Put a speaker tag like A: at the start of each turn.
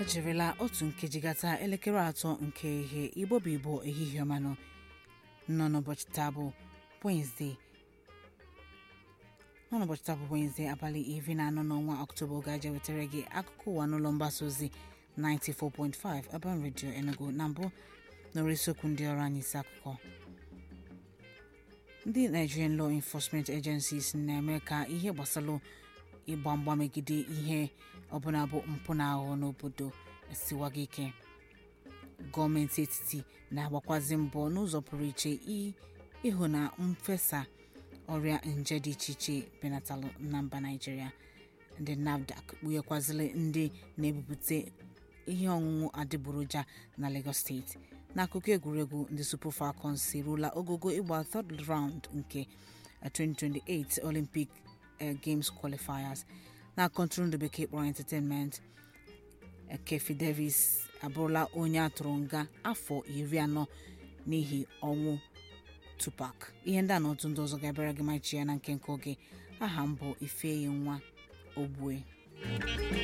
A: jirila otu nkeji gata elekere atọ nke ihe igbo bụ igbo ehihie ọmanụ nọ n'ụbọchị taa bụ Wednesday nọ n'ụbọchị taa bụ Wednesday abalị iri na anọ n'ọnwa ọktoba oge aja wetara gị akụkọ ụwa n'ụlọ mgbasa ozi 94.5 Urban Radio Enugu na mbụ nọrọ isiokwu ndị ọrụ anyị isi akụkọ ndị Nigerian Law Enforcement Agencies na-eme ka ihe gbasara ịgba mgba megide ihe ọbụla bụ mpụ na aghụghọ n'obodo siwaga ike gọọmenti etiti na-agbakwazi mbọ n'ụzọ pụrụ iche ịhụ na mfesa ọrịa nje dị iche iche benatalụ na mba Naịjirịa ndị NAFDAC kpughekwazịrị ndị na-ebupụta ihe ọṅụṅụ adịgboroja na Lagos steeti n'akụkọ egwuregwu ndị Super Falcons eruola ogogo ịgba third round nke 2028 Olympic Games qualifiers na kọntụrụndụ bekee kpọrọ entertainment Kefi Davis abụrụla onye atụrụ nga afọ iri anọ n'ihi ọnwụ Tupac ihe ndị a na otu ndị ọzọ ga-abịara gị machi ya na nke nke oge aha m bụ Ifeyi nwa Ogbue